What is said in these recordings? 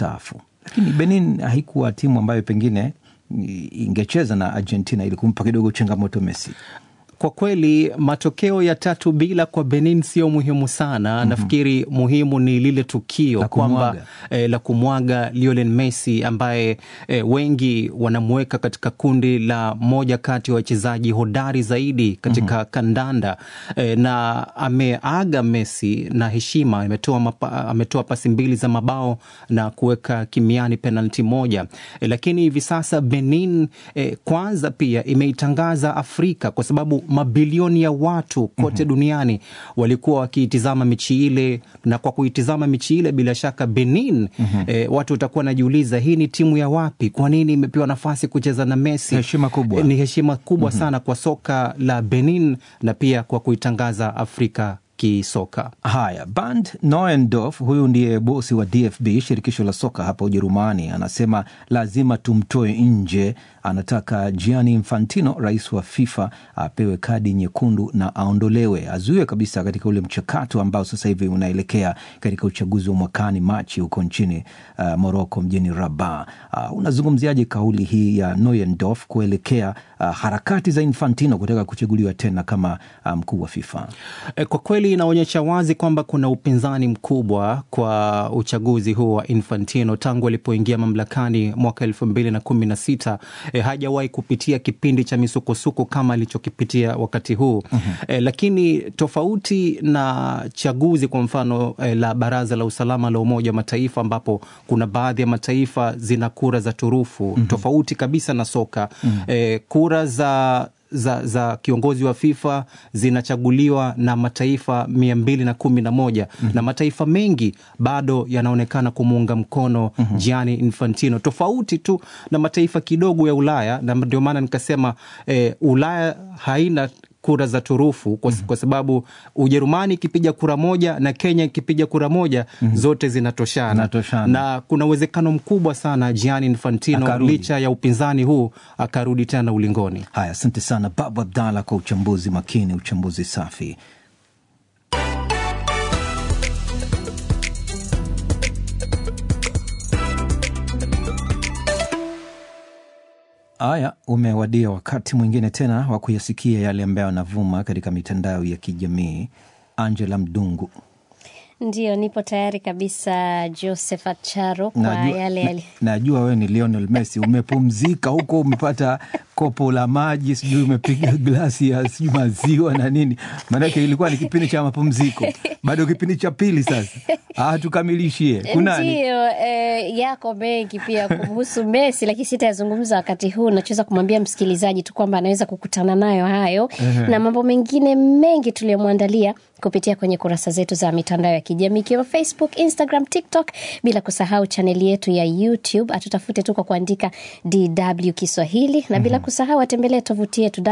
kustaafu, lakini Benin haikuwa timu ambayo pengine ingecheza na Argentina ili kumpa kidogo changamoto Messi. Kwa kweli matokeo ya tatu bila kwa Benin sio muhimu sana. mm-hmm. Nafikiri muhimu ni lile tukio kwamba eh, la kumwaga Lionel Messi ambaye eh, wengi wanamweka katika kundi la moja kati ya wachezaji hodari zaidi katika mm-hmm. kandanda eh, na ameaga Messi na heshima, ametoa mapa, ametoa pasi mbili za mabao na kuweka kimiani penalti moja eh, lakini hivi sasa Benin eh, kwanza pia imeitangaza Afrika kwa sababu mabilioni ya watu kote mm-hmm. duniani walikuwa wakiitizama michi ile, na kwa kuitizama michi ile bila shaka Benin mm-hmm. eh, watu watakuwa wanajiuliza hii ni timu ya wapi? Kwa nini imepewa nafasi kucheza na Messi? Heshima kubwa. Eh, ni heshima kubwa mm-hmm. sana kwa soka la Benin na pia kwa kuitangaza Afrika kisoka. Haya, Bernd Neuendorf, huyu ndiye bosi wa DFB, shirikisho la soka hapa Ujerumani, anasema lazima tumtoe nje. Anataka Gianni Infantino, rais wa FIFA, apewe kadi nyekundu na aondolewe, azuiwe kabisa katika ule mchakato ambao sasa hivi unaelekea katika uchaguzi wa mwakani Machi huko nchini uh, Moroko, mjini Rabat. Uh, unazungumziaje kauli hii ya Neuendorf kuelekea uh, harakati za Infantino kutaka kuchaguliwa tena kama mkuu um, wa FIFA? E, kwa kweli inaonyesha wazi kwamba kuna upinzani mkubwa kwa uchaguzi huu wa Infantino tangu alipoingia mamlakani mwaka elfu mbili na kumi na sita. E, hajawahi kupitia kipindi cha misukosuko kama alichokipitia wakati huu mm-hmm. E, lakini tofauti na chaguzi kwa mfano e, la Baraza la Usalama la Umoja wa Mataifa ambapo kuna baadhi ya mataifa zina kura za turufu mm-hmm. tofauti kabisa na soka mm-hmm. E, kura za za, za kiongozi wa FIFA zinachaguliwa na mataifa mia mbili na kumi na moja mm -hmm. na mataifa mengi bado yanaonekana kumuunga mkono mm -hmm. Gianni Infantino, tofauti tu na mataifa kidogo ya Ulaya, na ndio maana nikasema eh, Ulaya haina kura za turufu kwa, mm-hmm. kwa sababu Ujerumani ikipiga kura moja na Kenya ikipiga kura moja mm-hmm. zote zinatoshana. Zinatoshana. na kuna uwezekano mkubwa sana Gianni Infantino Akarudi. licha ya upinzani huu akarudi tena ulingoni. Haya, asante sana Babu Abdalla kwa uchambuzi makini, uchambuzi safi. Haya, umewadia wakati mwingine tena wa kuyasikia yale ambayo yanavuma katika mitandao ya kijamii. Angela Mdungu. Ndio, nipo tayari kabisa Josephat Charo kwa Najua, yale na, yale. najua wewe ni Lionel Messi, umepumzika huko, umepata kopo la maji, sijui umepiga glasi ya sijui maziwa na nini, maanake ilikuwa ni kipindi cha mapumziko, bado kipindi cha pili sasa. Ah, tukamilishie kunani? Ndio, eh, yako mengi pia kuhusu Messi, lakini sitayazungumza wakati huu. Nachoweza kumwambia msikilizaji tu kwamba anaweza kukutana nayo hayo na mambo mengine mengi tuliyomwandalia kupitia kwenye kurasa zetu za mitandao ya kijamii ikiwemo Facebook, Instagram, TikTok, bila kusahau chaneli yetu ya YouTube. Atutafute tu kwa kuandika DW Kiswahili na bila kusahau atembelee tovuti yetu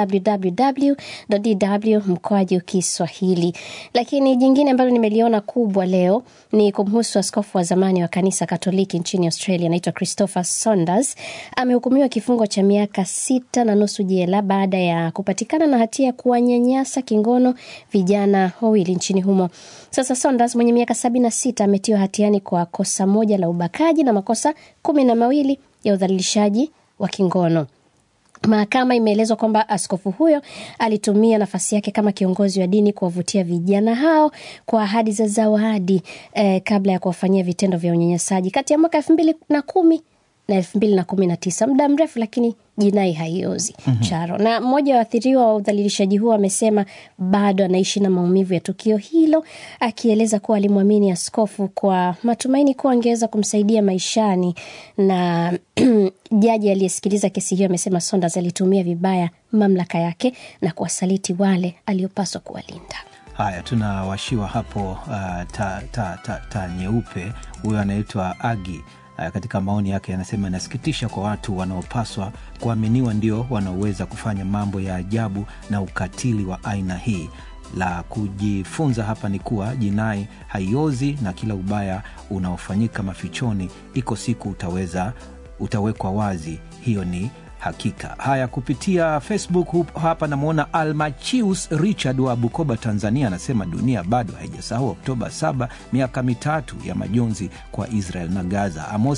www.dw mkoaju Kiswahili. Lakini jingine ambalo nimeliona kubwa leo ni kumhusu askofu wa zamani wa kanisa Katoliki nchini Australia, anaitwa Christopher Saunders. Amehukumiwa kifungo cha miaka sita na nusu jela baada ya kupatikana na hatia ya kuwanyanyasa kingono vijana wawili nchini humo. Sasa Saunders mwenye miaka sabini na sita ametiwa hatiani kwa kosa moja la ubakaji na makosa kumi na mawili ya udhalilishaji wa kingono. Mahakama imeelezwa kwamba askofu huyo alitumia nafasi yake kama kiongozi wa dini kuwavutia vijana hao kwa ahadi za zawadi eh, kabla ya kuwafanyia vitendo vya unyanyasaji kati ya mwaka elfu mbili na kumi na elfu mbili na kumi na tisa muda mrefu, lakini jinai haiozi Charo. Na mmoja wa waathiriwa wa udhalilishaji huo amesema bado anaishi na maumivu ya tukio hilo, akieleza kuwa alimwamini askofu kwa matumaini kuwa angeweza kumsaidia maishani. Na jaji aliyesikiliza kesi hiyo amesema Saunders alitumia vibaya mamlaka yake na kuwasaliti wale aliopaswa kuwalinda. Haya, tunawashiwa hapo uh, ta, ta, ta, ta nyeupe. Huyo anaitwa Agi. Uh, katika maoni yake anasema inasikitisha kwa watu wanaopaswa kuaminiwa ndio wanaoweza kufanya mambo ya ajabu na ukatili wa aina hii. La kujifunza hapa ni kuwa jinai haiozi na kila ubaya unaofanyika mafichoni, iko siku utaweza utawekwa wazi. Hiyo ni hakika. Haya, kupitia Facebook hup- hapa namwona Almachius Richard wa Bukoba, Tanzania, anasema dunia bado haijasahau Oktoba 7 miaka mitatu ya majonzi kwa Israel na Gaza. Amos